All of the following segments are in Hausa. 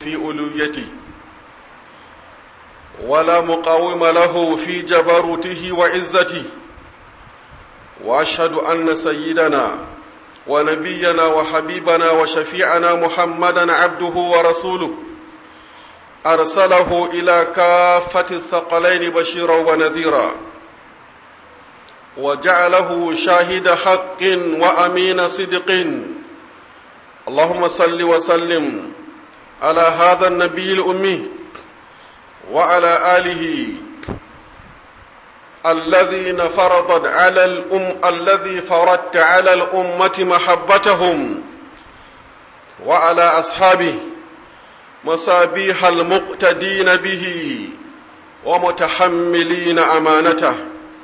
في ألويته ولا مقاوم له في جبروته وعزته وأشهد أن سيدنا ونبينا وحبيبنا وشفيعنا محمدا عبده ورسوله أرسله إلى كافة الثقلين بشيرا ونذيرا وجعله شاهد حق وأمين صدق اللهم صل وسلم على هذا النبي الأمي وعلى آله الذين فرضت على الأم الذي فرضت على الأمة محبتهم وعلى أصحابه مصابيح المقتدين به ومتحملين أمانته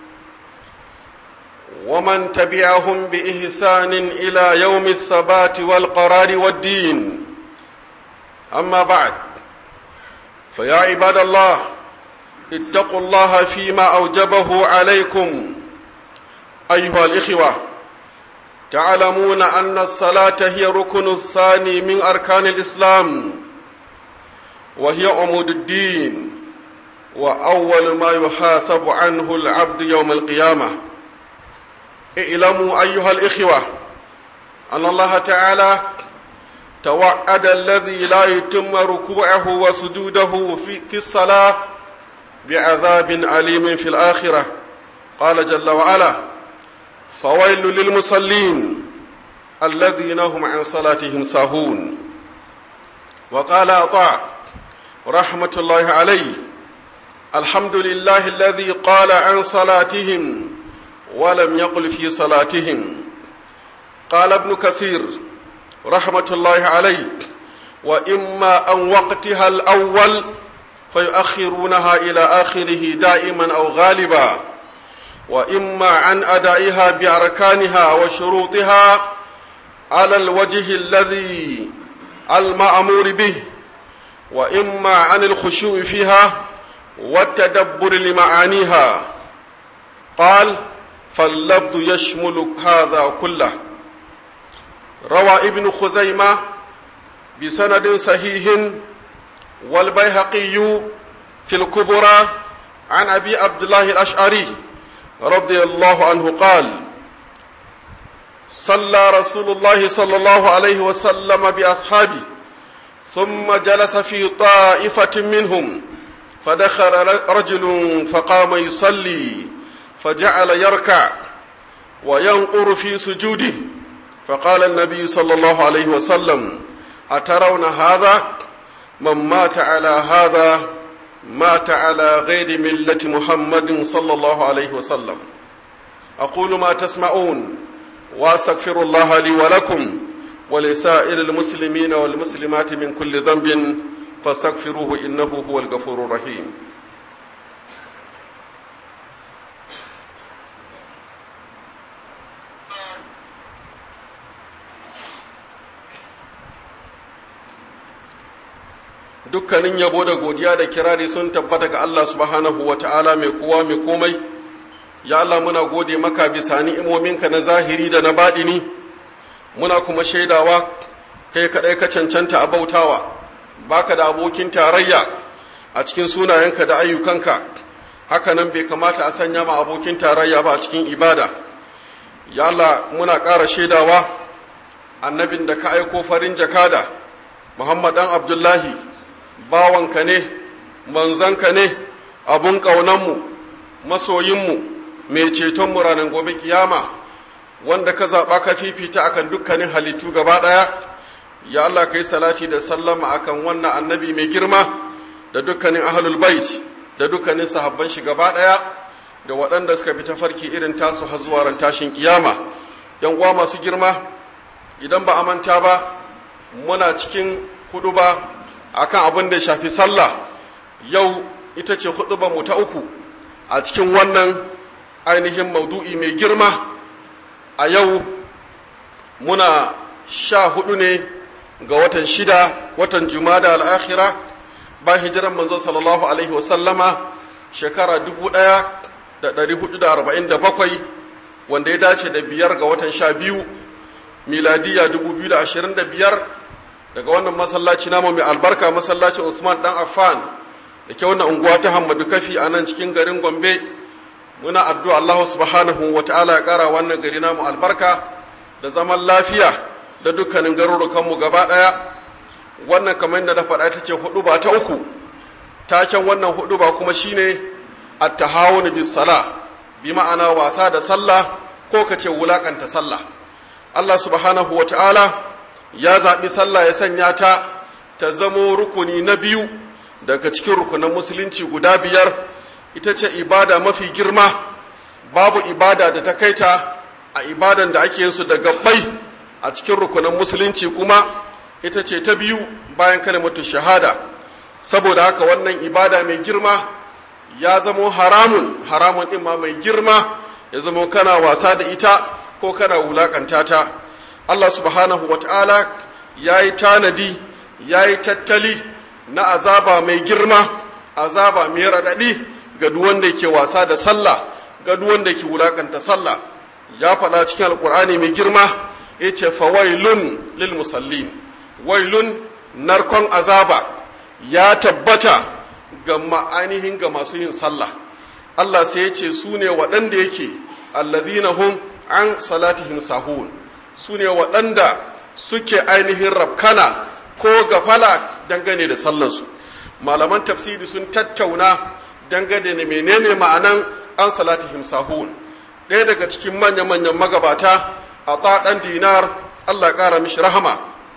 ومن تبعهم بإحسان إلى يوم الثبات والقرار والدين أما بعد فيا عباد الله اتقوا الله فيما أوجبه عليكم أيها الإخوة تعلمون أن الصلاة هي ركن الثاني من أركان الإسلام وهي عمود الدين وأول ما يحاسب عنه العبد يوم القيامة اعلموا أيها الإخوة أن الله تعالى توعد الذي لا يتم ركوعه وسجوده في, في الصلاة بعذاب أليم في الآخرة قال جل وعلا فويل للمصلين الذين هم عن صلاتهم ساهون وقال أطاع رحمة الله عليه الحمد لله الذي قال عن صلاتهم ولم يقل في صلاتهم قال ابن كثير رحمة الله عليه وإما أن وقتها الأول فيؤخرونها إلى آخره دائما أو غالبا وإما عن أدائها بأركانها وشروطها على الوجه الذي المأمور به وإما عن الخشوع فيها والتدبر لمعانيها قال فاللفظ يشمل هذا كله روى ابن خزيمة بسند صحيح والبيهقي في الكبرى عن أبي عبد الله الأشعري رضي الله عنه قال صلى رسول الله صلى الله عليه وسلم بأصحابه ثم جلس في طائفة منهم فدخل رجل فقام يصلي فجعل يركع وينقر في سجوده فقال النبي صلى الله عليه وسلم أترون هذا من مات على هذا مات على غير ملة محمد صلى الله عليه وسلم أقول ما تسمعون وأستغفر الله لي ولكم ولسائر المسلمين والمسلمات من كل ذنب فاستغفروه إنه هو الغفور الرحيم dukkanin yabo da godiya da kirari sun tabbata ga Allah subhanahu wa ta'ala mai kowa mai komai ya Allah muna gode maka bisa ni'imominka na zahiri da na baɗini muna kuma shaidawa kai kaɗai ka cancanta a bautawa baka da abokin tarayya a cikin sunayenka da ayyukanka hakanan bai kamata a sanya ma abokin tarayya ba a cikin ibada ya Allah muna ƙara shaidawa annabin da ka aiko farin jakada Muhammad dan Abdullahi bawanka ne manzanka ne abun ƙaunanmu masoyinmu mai cetonmu ranar gobe kiyama wanda ka zaɓa ka fifita akan dukkanin halittu gaba ɗaya ya Allah ka yi salati da sallama akan wannan annabi mai girma da dukkanin ahlul bait da dukkanin sahabban shi gaba ɗaya da waɗanda suka bi tafarki irin tasu har zuwa ran tashin kiyama yan uwa masu girma idan ba a manta ba muna cikin hudu ba akan abin da ya shafi sallah yau ita ce mu ta uku a cikin wannan ainihin maudu'i mai girma a yau muna sha hudu ne ga watan shida watan jumada al'akhira ba hijiran manzo sallallahu alaihi wasallama shekara dubu ɗaya da ɗari hudu da arba'in da bakwai wanda ya dace da biyar ga watan sha biyu miladiya dubu biyu da ashirin da biyar daga wannan masallaci namu mai albarka masallacin Usman dan Affan da ke wannan unguwa ta Hamadu Kafi a nan cikin garin Gombe muna addu'a Allah subhanahu wa ta'ala ya ƙara wannan gari namu albarka da zaman lafiya da dukkanin garurukanmu gaba ɗaya wannan kamar da na faɗa ta ce hudu ba ta uku taken wannan hudu ba kuma shine at-tahawun bis sala bi ma'ana wasa da sallah ko kace wulakanta sallah Allah subhanahu wa ta'ala ya zaɓi sallah ya sanya ta ta zamo rukuni na biyu daga cikin rukunan musulunci guda biyar ita ce ibada mafi girma babu ibada da ta kaita a ibadan da ake yin su da gabbai a cikin rukunan musulunci kuma ita ce ta biyu bayan kalimatu shahada saboda haka wannan ibada mai girma ya zamo haramun haramun ɗin ma mai girma ya zamo kana wasa da ita ko kana wulakanta ta Allah subhanahu wa ta'ala ya yi tanadi ya yi tattali na azaba mai girma azaba mai raɗaɗi ga wanda ke wasa da sallah ga wanda ke wulakanta sallah ya faɗa cikin alkur'ani mai girma ya ce fawailun lil musallin wailun narkon azaba ya tabbata ga ma'anihin ga masu yin sallah Allah sai ya ce su ne waɗanda yake allazina hum an salatihim sahun su ne waɗanda suke ainihin rafkana ko gafala dangane da sallansu malaman tafsiri sun tattauna dangane da menene ma'anan an salatihim sahun ɗaya daga cikin manya-manyan magabata a ɗan dinar Allah ƙara mishi rahama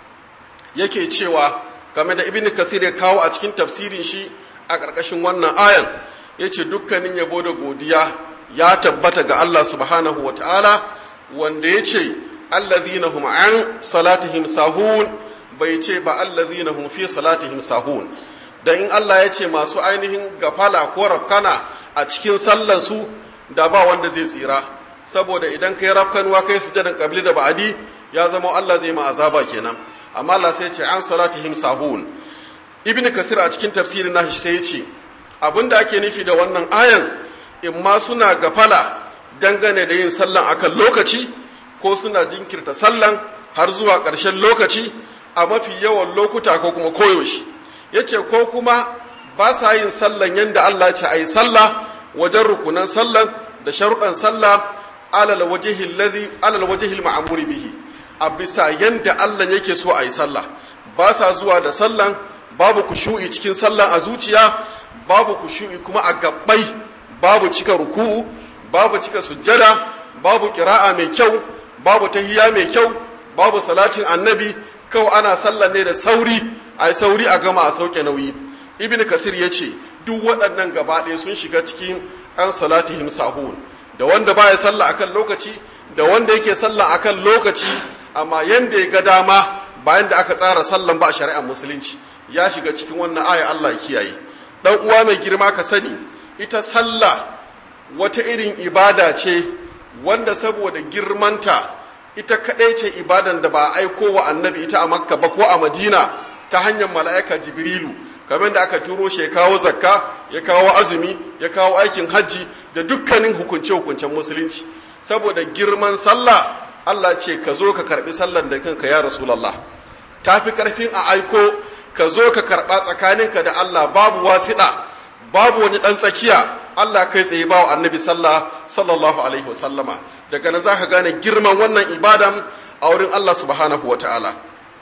yake cewa game da ibn kathir ya kawo a cikin tafsirin shi a ƙarƙashin wannan ayan ya ce dukkanin yabo da godiya ya tabbata ga Allah subhanahu wa ta'ala wanda ya ce allazina hum an salatihim sahun bai ce ba allazina hum fi salatihim sahun dan in Allah ya ce masu ainihin gafala ko rafkana a cikin sallar su da ba wanda zai tsira saboda idan kai rafkanwa kai sujadan qabli da ba'adi ya zama Allah zai ma azaba kenan amma Allah sai ya ce an salatihim sahun ibnu kasir a cikin tafsirin nashi sai ya ce abinda ake nufi da wannan ayan in ma suna gafala dangane da yin sallan akan lokaci ko suna jinkirta sallan har zuwa ƙarshen lokaci a mafi yawan lokuta ko kuma koyaushe yace ko kuma ba sa yin sallan yanda Allah ce ayi sallah wajen rukunan sallan da sharuɗan sallah alal wajhi alladhi alal wajhi al bihi a bisa yanda Allah yake so ayi sallah ba sa zuwa da sallan babu kushu'i cikin sallan a zuciya babu kushu'i kuma a gabbai babu cika ruku'u babu cika sujjada babu kira'a mai kyau babu tahiya mai kyau babu salatin annabi kawai ana sallan ne da sauri a sauri a gama a sauke nauyi ibn kasir ya ce duk waɗannan gaba ɗaya sun shiga cikin an salatihim sahun da wanda baya sallah akan lokaci da wanda yake sallah akan lokaci amma yanda ya ga dama bayan da aka tsara sallan ba a shari'ar musulunci ya shiga cikin wannan aya Allah ya kiyaye dan uwa mai girma ka sani ita sallah wata irin ibada ce wanda saboda girmanta ita kadai ce ibadan da ba a aiko wa annabi ita a makka ba ko a madina ta hanyar mala'ika jibrilu kamar da aka turo shi ya kawo zakka ya kawo azumi ya kawo aikin hajji da dukkanin hukunce-hukuncen musulunci saboda girman sallah Allah ce ka zo ka karbi sallan da kanka ya rasulallah ta fi karfin a aiko ka zo ka karba tsakaninka da Allah babu wasiɗa babu wani ɗan tsakiya Allah kai tsaye ba wa annabi sallah sallallahu alaihi wasallama daga nan za ka gane girman wannan ibadan a wurin Allah subhanahu wa ta'ala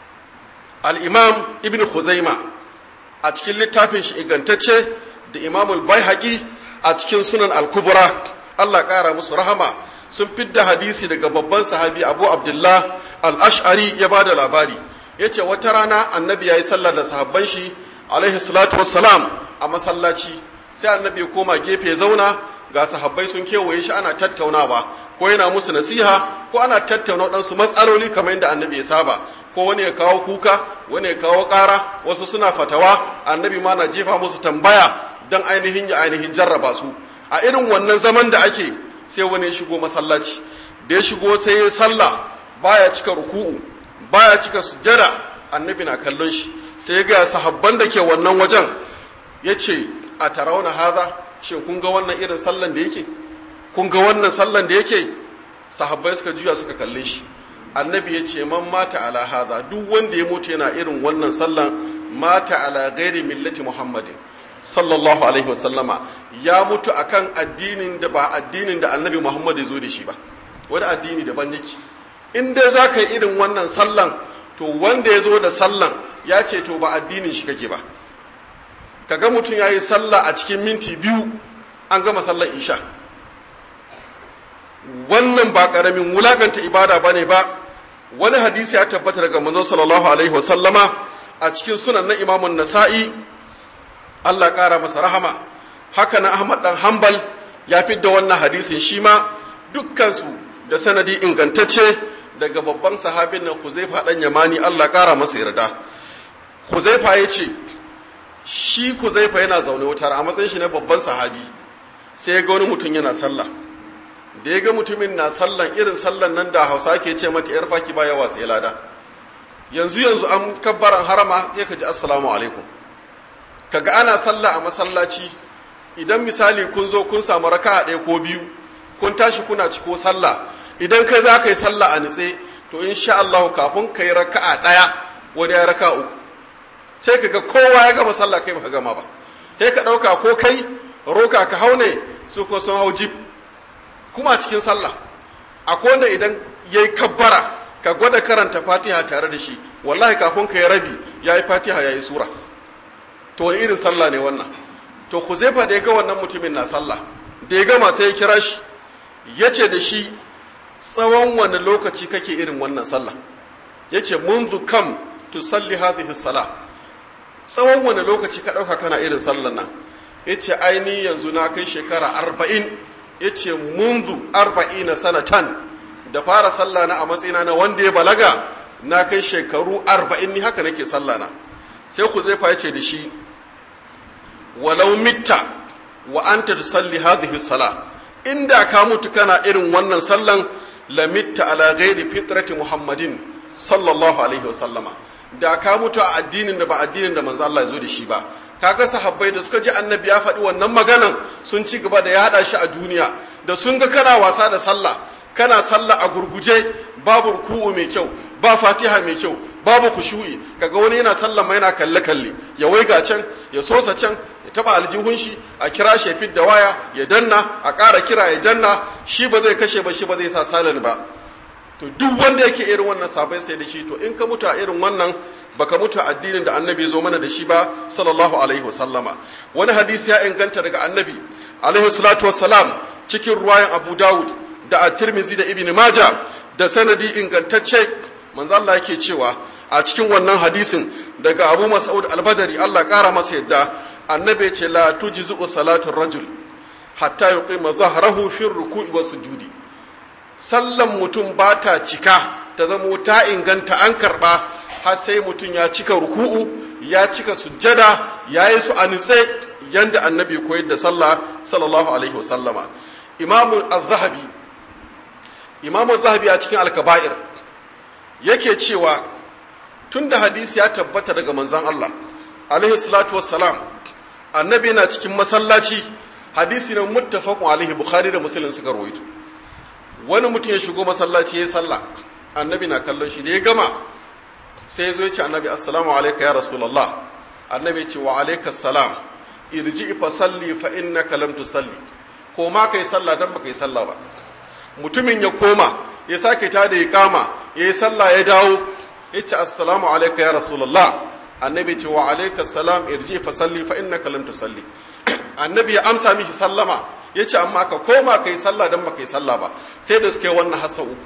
al-imam ibn Khuzaima a cikin littafin shi igantacce da imamul baihaqi a cikin sunan al-kubra Allah ƙara musu rahama sun fidda hadisi daga babban sahabi abu abdullah al-ash'ari ya ba da labari ya ce wata rana annabi ya yi sallar da sahabban shi alaihi salatu wassalam a masallaci sai annabi ya koma gefe ya zauna ga sahabbai sun kewaye shi ana tattaunawa ko yana musu nasiha ko ana tattauna waɗansu matsaloli kamar yadda annabi ya saba ko wani ya kawo kuka wani ya kawo ƙara wasu suna fatawa annabi ma na jefa musu tambaya don ainihin ya ainihin jarraba su a irin wannan zaman da ake sai wani ya shigo masallaci da ya shigo sai ya sallah baya cika ruku'u baya cika sujjada annabi na kallon shi sai ya gaya sahabban da ke wannan wajen ya ce a tarauna haza shin kun ga wannan irin sallan da yake kun ga wannan sallan da yake sahabbai suka juya suka kalle shi annabi ya ce man mata ala hadha duk wanda ya mutu yana irin wannan sallan mata ala ghairi millati muhammadin sallallahu alaihi wasallama ya mutu akan addinin da ba addinin da annabi muhammad ya zo da shi ba wani addini daban yake in dai za ka yi irin wannan sallan to wanda ya zo da sallan ya ce to ba addinin shi kake ba kaga mutum ya yi sallah a cikin minti biyu an gama sallar isha wannan ba ƙaramin wulakanta ibada ba ne ba wani hadisi ya tabbata daga manzon sallallahu alaihi wasallama a cikin sunan na imamun nasa'i Allah ƙara masa rahama haka na Ahmad dan Hanbal ya fidda wannan hadisin shi ma dukkansu da sanadi ingantacce daga babban sahabin nan Huzaifa dan Yamani Allah ƙara masa yarda Huzaifa ya ce shi Huzaifa yana zaune wutar a matsayin shi na babban sahabi sai ya ga wani mutum yana sallah da ya ga mutumin na sallan irin sallan nan da Hausa ke ce mata yar faki ba yawa sai lada yanzu yanzu an kabbaran harama sai ka ji assalamu alaikum kaga ana sallah a masallaci idan misali kun zo kun samu raka'a ɗaya ko biyu kun tashi kuna ciko sallah idan kai za ka yi sallah a nitse to insha Allah kafin ka yi raka'a ɗaya wani ya raka'a uku sai kaga kowa ya gama sallah kai ba gama ba sai ka ɗauka ko kai roka ka hau ne su ko sun hau jib kuma cikin sallah akwai wanda idan yayi kabbara ka gwada karanta fatiha tare da shi wallahi kafin ka yi rabi yayi fatiha yayi sura to wani irin sallah ne wannan to Huzaifa da ya ga wannan mutumin na sallah da ya gama sai ya kira shi ya ce da shi tsawon wani lokaci kake irin wannan sallah ya ce munzu kam tusalli hadhihi salah tsawon wani lokaci ka ɗauka kana irin sallan nan ya ce aini yanzu na kai shekara arba'in ya ce munzu arba'ina sanatan da fara sallah na a matsayina na wanda ya balaga na kai shekaru arba'in ni haka nake sallah na sai ku zai ya ce da shi walau mitta wa anta tusalli hadhihi sala inda ka mutu kana irin wannan sallan la mitta ala ghairi fitrati muhammadin sallallahu alaihi wa sallama da ka mutu a addinin da ba addinin da manzo Allah ya zo da shi ba kaga sahabbai da suka ji annabi ya faɗi wannan maganan sun ci gaba da ya haɗa shi a duniya da sun ga kana wasa da sallah kana sallah a gurguje babu ruku'u mai kyau ba fatiha mai kyau babu kushu'i kaga wani yana sallah ma yana kalle kalle ya waiga can ya sosa can ya taba aljihun shi a kira shi fit da waya ya danna a ƙara kira ya danna shi ba zai kashe ba shi ba zai sa salin ba to duk wanda yake irin wannan sabai sai da shi to in ka mutu a irin wannan baka mutu a addinin da annabi zo mana da shi ba sallallahu alaihi wasallama wani hadisi ya inganta daga annabi alaihi salatu wassalam cikin ruwayan abu dawud da at-tirmidhi da ibn majah da sanadi ingantacce manzo Allah yake cewa a cikin wannan hadisin daga abu mas'ud al-badri Allah kara masa yadda annabi ce la tujzu salatu rajul hatta yuqima zahrahu fi ruku'i was sujudi sallan mutum ba ta cika ta zamo ta inganta an karba har sai mutum ya cika ruku'u ya cika sujjada ya yi su a nitse yanda annabi koyar da sallah sallallahu alaihi wasallama imamu az-zahabi imamu az-zahabi a cikin al-kaba'ir yake cewa tunda hadisi ya tabbata daga manzon Allah alaihi salatu wassalam annabi yana cikin masallaci hadisi na muttafaqun alaihi bukhari da muslim suka rawaito wani mutum ya shigo masallaci ya yi sallah annabi na kallon shi da ya gama sai ya zo ya ce annabi assalamu alaika ya rasulallah annabi ya ce wa alaika salam irji fa salli fa innaka lam tusalli ko ma kai sallah dan baka yi sallah ba mutumin ya koma ya sake ta da iqama ya yi sallah ya dawo ya ce assalamu alaika ya rasulallah annabi ya ce wa alaika salam irji fa salli fa innaka lam tusalli annabi ya amsa mishi sallama ya ce amma ka koma ka yi sallah don ba ka yi sallah ba sai da suke wannan hassa uku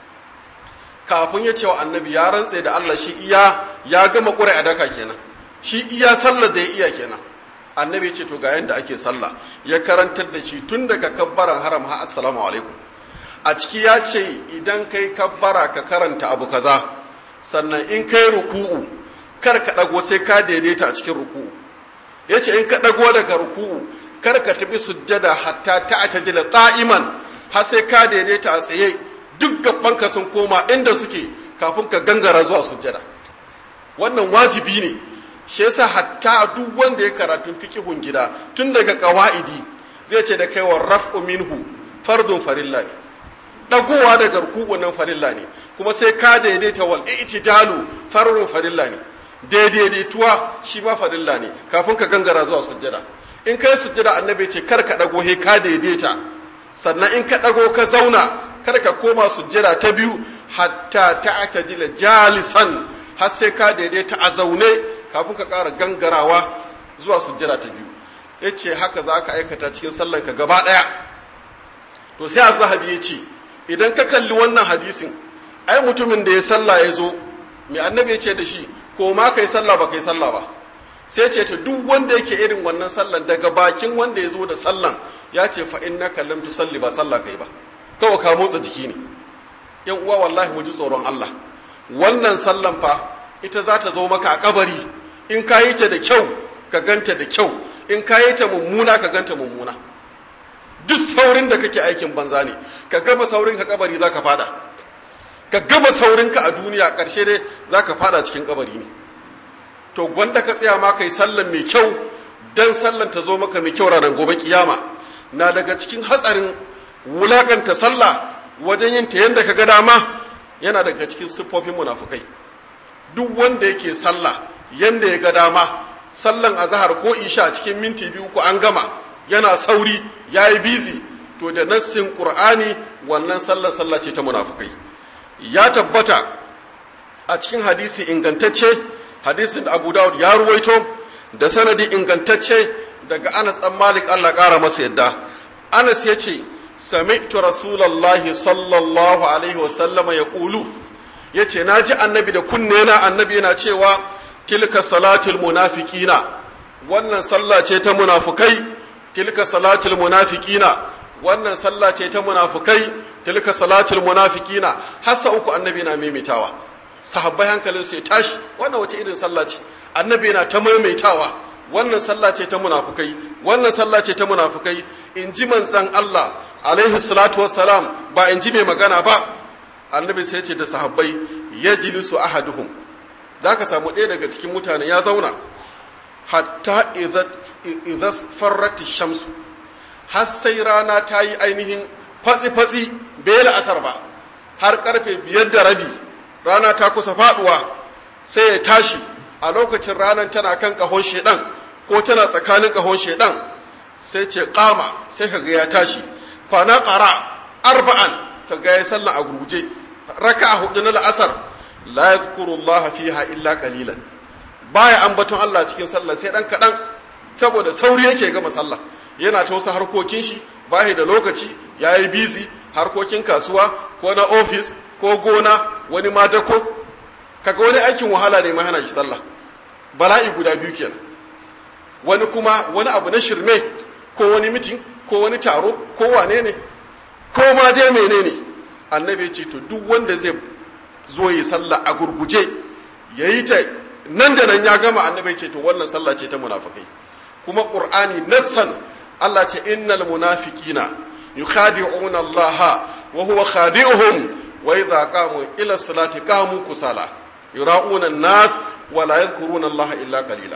kafin ya ce wa annabi ya rantse da Allah shi iya ya gama ƙura a daka kenan shi iya sallah da ya iya kenan annabi ya ce to ga yanda ake sallah ya karantar da shi tun daga kabbaran haram ha assalamu alaikum a ciki ya ce idan kai kabbara ka karanta abu kaza sannan in kai ruku'u kar ka dago sai ka daidaita a cikin ruku'u ya ce in ka dago daga ruku'u kar ka tafi sujjada hatta ta atajila qa'iman har sai ka daidaita a tsaye duk gabanka sun koma inda suke kafin ka gangara zuwa sujjada wannan wajibi ne shi yasa hatta duk wanda ya karatun fiqhun gida tun daga qawaidi zai ce da kai wa raf'u minhu fardun farilla ne dagowa daga ruku'u nan farilla ne kuma sai ka daidaita wal i'tidalu farrun farilla ne daidaituwa shi ma farilla ne kafin ka gangara zuwa sujjada in kai sujjada annabi ce kar ka dago he ka daidaita sannan in ka dago ka zauna kar ka koma sujjada ta biyu hatta ta'tadila jalisan har sai ka daidaita a zaune kafin ka ƙara gangarawa zuwa sujjada ta biyu yace haka za ka aikata cikin sallan ka gaba ɗaya to sai az-zahabi ya ce idan ka kalli wannan hadisin ai mutumin da ya sallah ya zo mai annabi ya ce da shi ko ma kai sallah ba kai sallah ba sai ce ta duk wanda yake irin wannan sallan daga bakin wanda ya zo da sallan ya ce fa innaka lam tusalli ba sallah kai ba kawai ka motsa jiki ne yan uwa wallahi mu ji tsoron Allah wannan sallan fa ita za ta zo maka a kabari in ka yi ta da kyau ka ganta da kyau in ka yi ta mummuna ka ganta mummuna duk saurin da kake aikin banza ne ka gaba saurin ka kabari za ka fada ka gaba saurin ka a duniya ƙarshe dai za ka fada cikin kabari ne to gwanda ka tsaya ma kai sallan mai kyau dan sallan ta zo maka mai kyau ranar gobe kiyama na daga cikin hatsarin wulakanta sallah wajen yin ta yanda ka ga dama yana daga cikin siffofin munafukai duk wanda yake sallah yanda ya ga dama sallan azhar ko isha cikin minti biyu ko an gama yana sauri yayi busy to da nassin qur'ani wannan sallar sallah ce ta munafukai ya tabbata a cikin hadisi ingantacce hadisin da Abu Dawud ya ruwaito da sanadi ingantacce daga Anas dan Malik Allah ƙara masa yadda Anas ya ce sami'tu rasulullahi sallallahu alaihi wasallam ya ƙulu ya ce na ji annabi da kunne na annabi yana cewa tilka salatul munafiqina wannan sallah ce ta munafukai tilka salatul munafiqina wannan sallah ce ta munafukai tilka salatul munafiqina hasa uku annabi na maimaitawa sahabbai hankalin su ya tashi wannan wace irin sallah ce annabi yana ta maimaitawa wannan sallah ce ta munafukai wannan sallah ce ta munafukai in ji manzon Allah alaihi salatu wassalam ba in ji mai magana ba annabi sai ce da sahabbai yajlisu ahaduhum zaka samu ɗaya daga cikin mutane ya zauna hatta idza farrat shamsu har sai rana ta yi ainihin fatsi-fatsi bai la'asar ba har karfe biyar da rabi rana ta kusa faduwa sai ya tashi a lokacin ranar tana kan kahon shedan ko tana tsakanin kahon shedan sai ce kama sai ka ga ya tashi fana ƙara arba'an ka ga ya sallan a gurguje raka a hudu na la'asar la yadhkuru Allah fiha illa qalilan baya ambaton Allah cikin sallah sai dan kadan saboda sauri yake gama sallah yana ta wasu harkokin shi bahi da lokaci yayi busy harkokin kasuwa ko na office ko gona wani ma dako kaga wani aikin wahala ne ma hana shi sallah bala'i guda biyu kenan wani kuma wani abu na shirme ko wani mitin ko wani taro ko wane ne ko ma dai menene annabi ce to duk wanda zai zo yi sallah a gurguje yayi ta nan da nan ya gama annabi ce to wannan sallah ce ta munafikai kuma qur'ani nassan Allah ce innal munafiqina yukhadi'una Allah wa huwa khadi'uhum wa idza qamu ila salati qamu kusala yura'una an-nas wa la yadhkuruna Allah illa qalila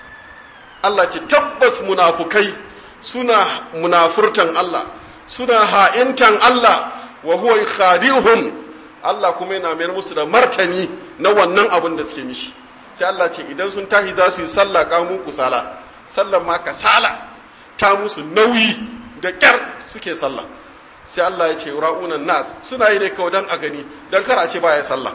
Allah ce tabbas munafukai suna munafurtan Allah suna ha'intan Allah wa huwa khadi'uhum Allah kuma yana mayar musu da martani na wannan abin da suke mishi sai Allah ce idan sun tashi za su yi sallah kamu kusala sallan ma kasala ta musu nauyi da kyar suke sallah sai Allah ya ce ra'unan nas suna yi ne kawai dan a gani dan kar a ce baya sallah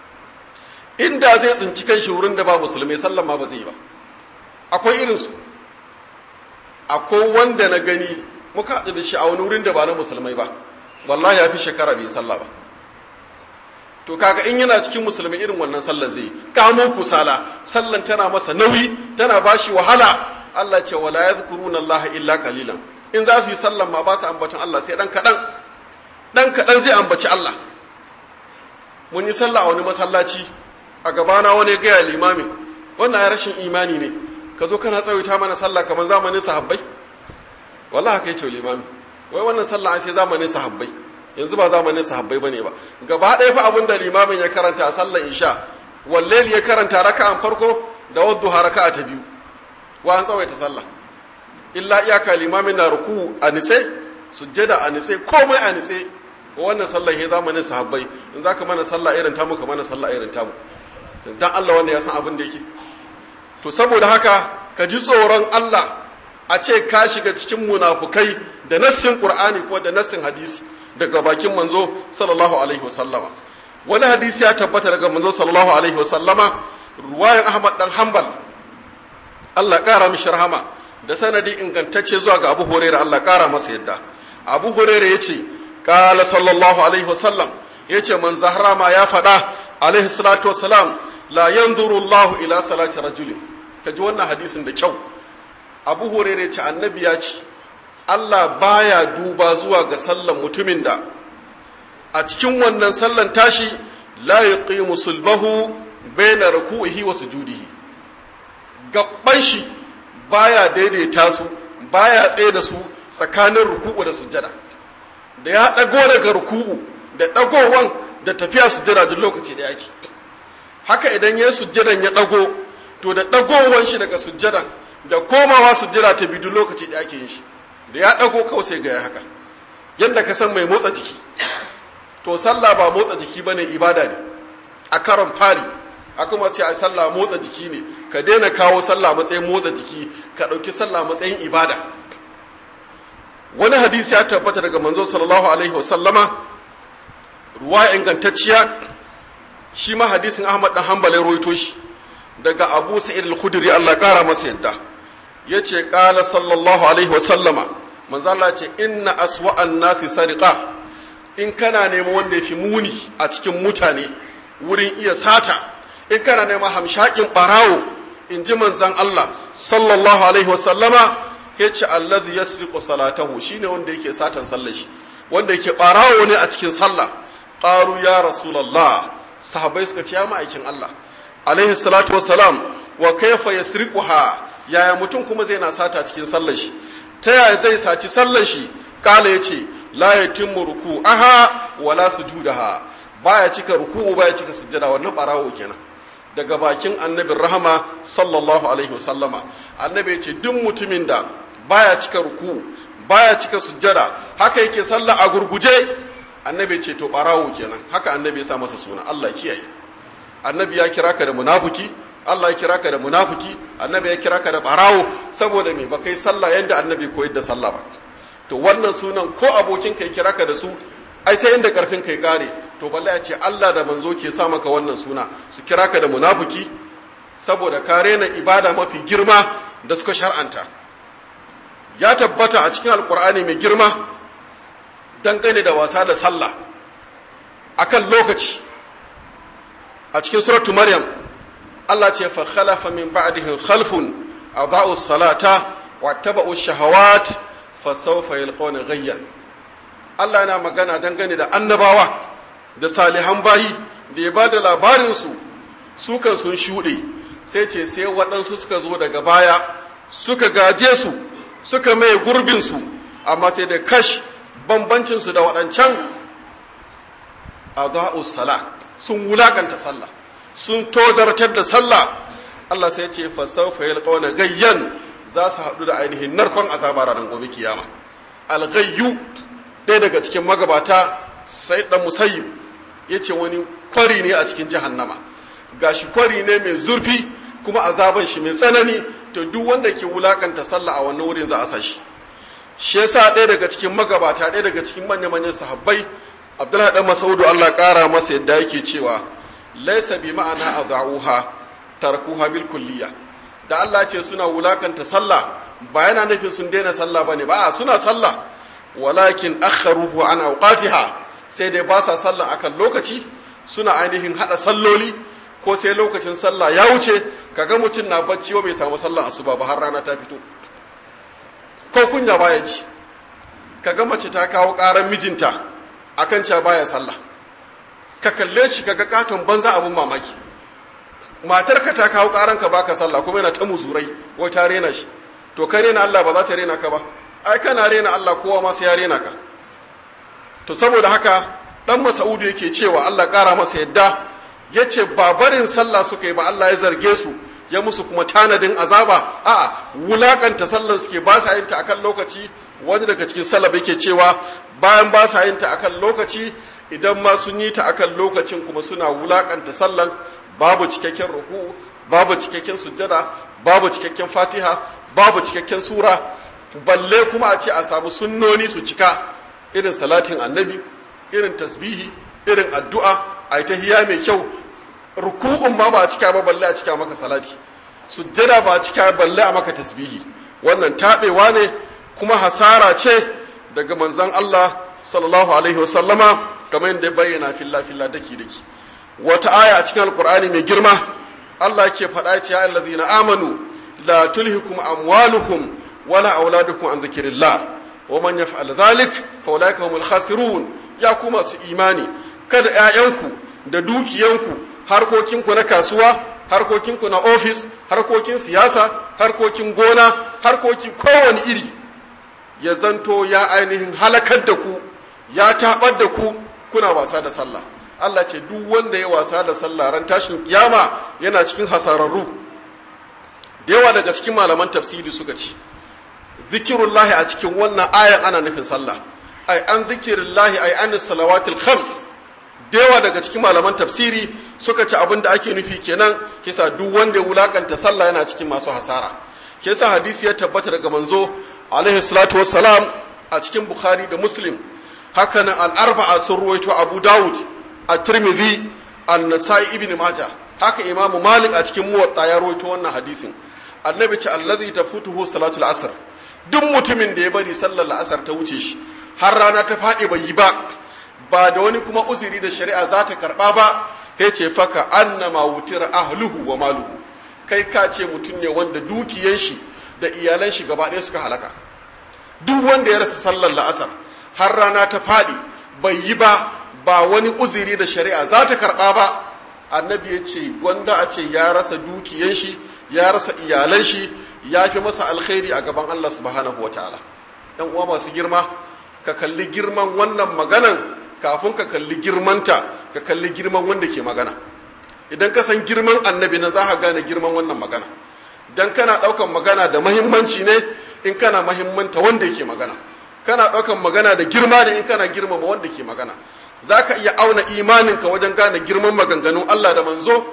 inda zai tsinci kan shi wurin da ba musulmai sallan ma ba zai yi ba akwai irinsu akwai wanda na gani muka haɗu da shi a wani wurin da ba na musulmai ba wallahi ya fi shekara bai sallah ba to kaga in yana cikin musulmi irin wannan sallar zai kamo kusala sallan tana masa nauyi tana bashi wahala Allah ce wala yadhkuruna Allah illa qalilan in za su yi sallan ma ba su ambaton Allah sai dan kadan dan kadan zai ambaci Allah mun yi sallah a wani masallaci a gabana wani gaya limami wannan ya rashin imani ne ka zo kana tsawaita mana sallah kamar zamanin sahabbai wallahi kai ce limami wai wannan sallah sai zamanin sahabbai yanzu ba zamanin sahabbai bane ba gaba ɗaya fa abin da limamin ya karanta a sallar isha wallahi ya karanta raka'an farko da wadduha raka'a ta biyu wa an tsawaita sallah illa iyaka limamin na ruku a nitse sujjada a nitse komai a nitse wannan sallah he zamanin sahabbai in zaka mana sallah irin tamu ka mana sallah irin tamu dan Allah wanda ya san abin da yake to saboda haka ka ji tsoron Allah a ce ka shiga cikin munafukai da nassin Qur'ani kuma da nassin hadisi daga bakin manzo sallallahu alaihi wasallama wani hadisi ya tabbata daga manzo sallallahu alaihi wasallama ruwayan Ahmad dan Hanbal Allah kara mishi rahama da sanadi ingantacce zuwa ga Abu Hurairah Allah kara masa yadda Abu Hurairah yace qala sallallahu alaihi wasallam yace man zahrama ya fada alaihi salatu wassalam la yanzuru Allah ila salati rajulin kaji wannan hadisin da kyau Abu Hurairah ce annabi ya ce Allah baya duba zuwa ga sallan mutumin da a cikin wannan sallan tashi la yuqimu sulbahu baina ruku'ihi wa sujudihi gabban shi baya daidaita su baya tsaye da su tsakanin ruku'u da sujjada da ya dago daga ruku'u da dagowan da tafiya sujjada duk lokaci da yake haka idan ya sujjadan ya dago to da dagowan shi daga sujjadan da komawa sujjada ta bi duk lokaci da yake yin shi da ya dago kawai sai ga ya haka yadda ka san mai motsa jiki to sallah ba motsa jiki bane ibada ne a karon fari a kuma sai a sallah motsa jiki ne ka daina kawo sallah matsayin motsa jiki ka ɗauki sallah matsayin ibada wani hadisi ya tabbata daga manzo sallallahu alaihi wasallama ruwa ingantacciya shi ma hadisin ahmad dan hanbal ya rawaito shi daga abu sa'id al-khudri Allah kara masa yadda yace qala sallallahu alaihi wasallama manzo Allah ce inna aswa'an nasi sariqa in kana neman wanda yafi muni a cikin mutane wurin iya sata in kana neman hamshakin barawo in ji manzan Allah sallallahu alaihi wasallama ya ce allazi yasriqu salatahu shine wanda yake satan sallar shi wanda yake barawo ne a cikin sallah qalu ya rasulullah sahabbai suka ce ya ma'aikin Allah alaihi salatu wassalam wa kayfa yasriquha yaya mutum kuma zai na sata cikin sallar shi ta yaya zai saci sallar shi kala yace la yatimmu ruku'aha wala sujudaha baya cika ruku'u baya cika sujjada wannan barawo kenan daga bakin annabin rahama sallallahu alaihi wasallama annabi ya ce duk mutumin da baya cika ruku baya cika sujjada haka yake sallah a gurguje annabi ya ce to barawo kenan haka annabi ya sa masa suna Allah kiyaye annabi ya kira ka da munafiki Allah ya kira ka da munafiki annabi ya kira ka da barawo saboda me ba kai sallah yadda annabi koyar da sallah ba to wannan sunan ko abokin kai kira ka da su ai sai inda karfin kai kare to balle ya ce Allah da manzo ke sa maka wannan suna su kira ka da munafiki saboda ka rena ibada mafi girma da suka shar'anta ya tabbata a cikin alkur'ani mai girma dangane da wasa da sallah akan lokaci a cikin suratu maryam Allah ce fa khalafa min ba'dihim khalfun adaa'u salata wattaba'u shahawat fa sawfa yalqawna ghayyan Allah yana magana dangane da annabawa da salihan bayi da ya ba da labarinsu su kan sun shuɗe sai ce sai waɗansu suka zo daga baya suka gaje su suka mai gurbinsu amma sai da kash bambancinsu da waɗancan a sala sun wulaƙanta sallah sun tozartar da sallah Allah sai ce fasaufa yalqawna gayyan za su haɗu da ainihin narkon azaba ranar gobe kiyama alghayyu ɗaya daga cikin magabata sai ɗan musayyib ya ce wani kwari ne a cikin jahannama gashi kwari ne mai zurfi kuma azaban shi mai tsanani to duk wanda ke wulakanta sallah a wannan wurin za a sa shi shi yasa ɗaya daga cikin magabata ɗaya daga cikin manya manyan sahabbai abdullahi dan masaudu Allah ƙara masa yadda yake cewa laisa bi ma'ana adha'uha tarkuha bil kulliya da Allah ce suna wulakanta sallah ba yana nufin sun daina sallah bane ba suna sallah walakin akharuhu an awqatiha sai dai ba sa sallah akan lokaci suna ainihin hada salloli ko sai lokacin sallah ya wuce kaga mutum na bacci wa bai samu sallah asuba ba har rana ta fito ko kunya baya ji kaga mace ta kawo karan mijinta akan cewa baya sallah ka kalle shi kaga katon banza abun mamaki matar ka ta kawo karan ka baka sallah kuma yana ta muzurai wai ta rena shi to ka rena Allah ba za ta rena ka ba ai kana rena Allah kowa ma sai ya rena ka to saboda haka dan Mas'udu yake cewa Allah ƙara masa yadda yace ba barin sallah suka yi ba Allah ya zarge su ya musu kuma tanadin azaba a'a wulakanta sallar suke ba sa yin ta akan lokaci wani daga cikin salaf yake cewa bayan ba sa yin ta akan lokaci idan ma sun yi ta akan lokacin kuma suna wulakanta sallan babu cikakken ruku babu cikakken sujjada babu cikakken fatiha babu cikakken sura balle kuma a ce a samu sunnoni su cika irin salatin annabi irin tasbihi irin addu'a a yi tahiya mai kyau ruku'un ma ba a cika ba balle a cika maka salati sujjada ba a cika balle a maka tasbihi wannan taɓewa ne kuma hasara ce daga manzon Allah sallallahu alaihi wasallama kamar yadda ya bayyana filla filla daki daki wata aya a cikin alqur'ani mai girma Allah ke faɗa ce ya allazina amanu la tulhikum amwalukum wala auladukum an dhikrillah wa man yaf'al dhalik fa ulaika humul khasirun ya ku masu imani kada ƴaƴanku da dukiyanku harkokinku na kasuwa harkokinku na ofis harkokin siyasa harkokin gona harkoki kowane iri ya zanto ya ainihin halakar da ku ya tabar da ku kuna wasa da sallah Allah ce duk wanda ya wasa da sallah ran tashin kiyama yana cikin hasararru da yawa daga cikin malaman tafsiri suka ci zikirullahi a cikin wannan ayan ana nufin sallah ai an zikirullahi ai an salawatil khams da yawa daga cikin malaman tafsiri suka ci abin da ake nufi kenan kisa duk wanda ya wulakanta sallah yana cikin masu hasara kisa hadisi ya tabbata daga manzo alaihi salatu wassalam a cikin bukhari da muslim hakanan al-arba'a sun ruwaito abu dawud at-tirmidhi an-nasa'i ibn majah haka imamu malik a cikin muwatta ya ruwaito wannan hadisin annabi ce allazi tafutuhu salatul asr duk mutumin da ya bari sallar la'asar ta wuce shi har rana ta faɗi bai yi ba ba da wani kuma uzuri da shari'a za ta karɓa ba ya ce faka annama wutir ahluhu wa maluhu kai ka ce mutum ne wanda dukiyan shi da iyalan shi gaba ɗaya suka halaka duk wanda ya rasa sallar la'asar har rana ta faɗi bai yi ba ba wani uzuri da shari'a za ta karɓa ba annabi ya ce gwanda a ce ya rasa dukiyan shi ya rasa iyalan shi ya fi masa alkhairi a gaban Allah subhanahu wa ta'ala ‘yan uwa masu girma ka kalli girman wannan maganan kafin ka kalli girmanta ka kalli girman wanda ke magana idan ka san girman annabi nan za ka gane girman wannan magana dan kana ɗaukan magana da mahimmanci ne in kana mahimmanta wanda yake magana kana ɗaukan magana da girma ne in kana girmama wanda ke magana za ka iya auna imaninka wajen gane girman maganganun Allah da manzo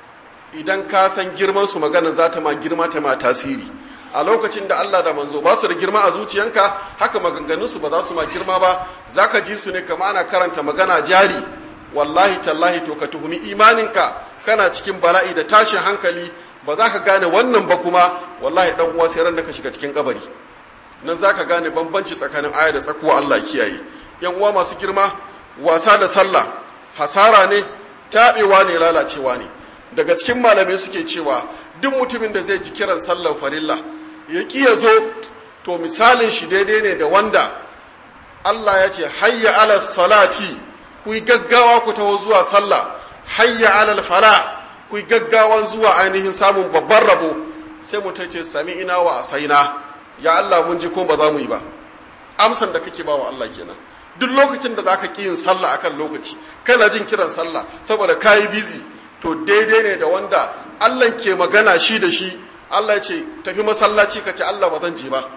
idan ka san girman su maganar za ta ma girma ta ma tasiri a lokacin da Allah da manzo ba su da girma a zuciyanka haka maganganun su ba za su ma girma ba zaka ji su ne kama ana karanta magana jari wallahi tallahi to ka tuhumi imaninka kana cikin bala'i da tashin hankali ba za ka gane wannan ba kuma wallahi dan uwa sai ran da ka shiga cikin kabari nan za ka gane bambanci tsakanin aya da tsakuwa Allah kiyaye yan uwa masu girma wasa da sallah hasara ne taɓewa ne lalacewa ne daga cikin malamai suke cewa duk mutumin da zai ji kiran sallan farilla ya ƙi ya zo to misalin shi daidai ne da wanda Allah ya ce hayya ala salati ku yi gaggawa ku taho zuwa sallah hayya ala fala ku yi gaggawan zuwa ainihin samun babban rabo sai mu ce sami ina wa asaina ya Allah mun ji ko ba za mu yi ba amsan da kake ba wa Allah kenan duk lokacin da zaka ƙi yin sallah akan lokaci kana jin kiran sallah saboda kayi busy to daidai ne da wanda Allah ke magana shi da shi Allah ce tafi masallaci ka ce Allah ba zan je ba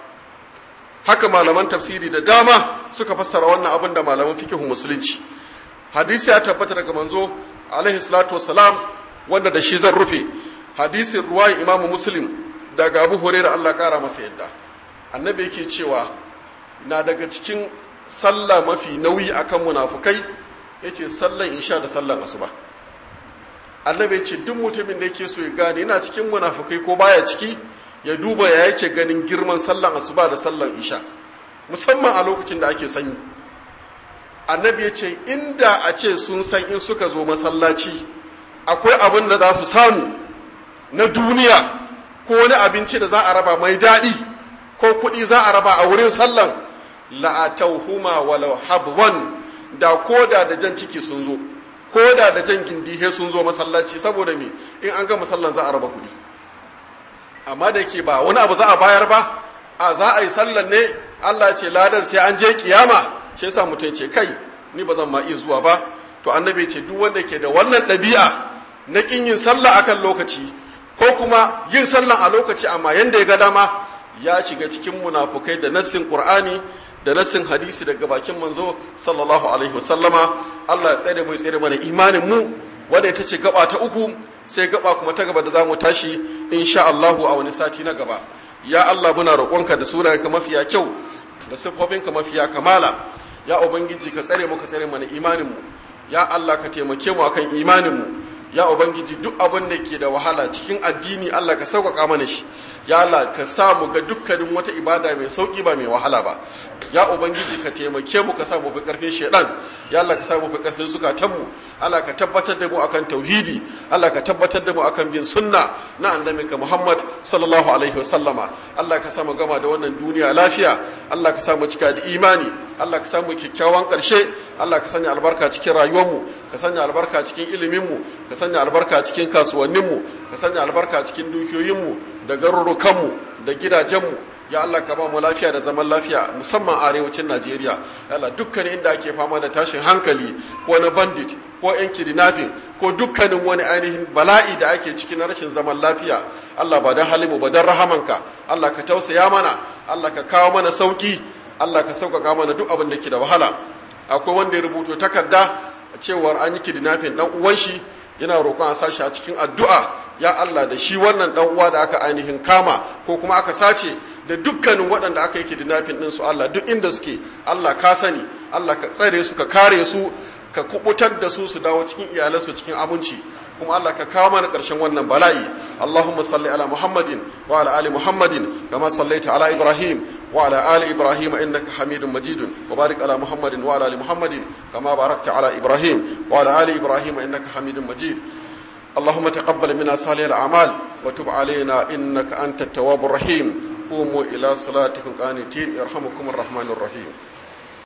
haka malaman tafsiri da dama suka fassara wannan abin da malaman fikihu musulunci hadisi ya tabbata daga manzo alaihi salatu wassalam wanda da shi zan rufe hadisin ruwayi imamu muslim daga abu hurairah Allah kara masa yadda annabi yake cewa na daga cikin sallah mafi nauyi akan munafukai yace sallan isha da sallan asuba annabi ya ce duk mutumin da yake so ya gane yana cikin munafukai ko baya ciki ya duba ya yake ganin girman sallan asuba da sallan isha musamman a lokacin da ake sanyi annabi ya ce inda a ce sun san in suka zo masallaci akwai abin da za su samu na duniya ko wani abinci da za a raba mai daɗi ko kuɗi za a raba a wurin sallan la'atauhuma walau habwan da koda da jan ciki sun zo ko da da jan gindi sun zo masallaci saboda me in an ga masallan za a raba kuɗi amma da yake ba wani abu za a bayar ba a za a yi sallan ne Allah ce ladan sai an je kiyama ce yasa mutum ce kai ni ba zan ma iya zuwa ba to annabi ce duk wanda ke da wannan ɗabi'a na kin yin sallah akan lokaci ko kuma yin sallan a lokaci amma yanda ya ga dama ya shiga cikin munafukai da nassin qur'ani da nassin hadisi daga bakin manzo sallallahu alaihi wasallama Allah ya tsare mu ya tsare mana imanin mu wanda ita ce gaba ta uku sai gaba kuma ta gaba da zamu tashi insha Allahu a wani sati na gaba ya Allah muna roƙonka da sunayenka mafiya kyau da siffofinka mafiya kamala ya ubangiji ka tsare mu ka tsare mana imanin mu ya Allah ka taimake mu akan imanin mu ya ubangiji duk abin da ke da wahala cikin addini Allah ka sauƙaƙa mana shi ya Allah ka sa mu ga dukkanin wata ibada mai sauƙi ba mai wahala ba ya ubangiji ka taimake mu ka sa mu fi ƙarfin shaidan ya Allah ka sa mu fi ƙarfin zukatan mu Allah ka tabbatar da mu akan tauhidi Allah ka tabbatar da mu akan bin sunna na annabinka Muhammad sallallahu alaihi wasallama Allah ka sa mu gama da wannan duniya lafiya Allah ka sa mu cika da imani Allah ka sa mu kyakkyawan ƙarshe Allah ka sanya albarka cikin rayuwarmu ka sanya albarka cikin iliminmu ka sanya albarka cikin kasuwanninmu ka sanya albarka cikin dukiyoyinmu da garurukanmu da gidajenmu ya Allah ka ba mu lafiya da zaman lafiya musamman a arewacin Najeriya ya Allah dukkanin inda ake fama da tashin hankali ko na bandit ko yan kidnapping ko dukkanin wani ainihin bala'i da ake ciki na rashin zaman lafiya Allah ba dan halimu ba dan rahamanka Allah ka tausaya mana Allah ka kawo mana sauki Allah ka sauƙaƙa mana duk abin da ke da wahala akwai wanda ya rubuto takarda cewar an yi kidnapping dan uwan shi yana roƙon a sashi a cikin addu'a ya Allah da shi wannan dan uwa da aka ainihin kama ko kuma aka sace da dukkanin waɗanda aka yi kidnapping din su Allah duk inda suke Allah ka sani Allah ka tsare su ka kare su ka kubutar da su su dawo cikin iyalansu cikin abinci kuma Allah ka kawo mana ƙarshen wannan bala'i Allahumma salli ala Muhammadin wa ala ali Muhammadin kama sallaita ala Ibrahim wa ala ali Ibrahim innaka Hamidum Majidun wa barik ala Muhammadin wa ala ali Muhammadin kama barakta ala Ibrahim wa ala ali Ibrahim innaka Hamidum Majid اللهم تقبل منا صالح الأعمال وتب علينا إنك أنت التواب الرحيم قوموا إلى صلاتكم قانتين يرحمكم الرحمن الرحيم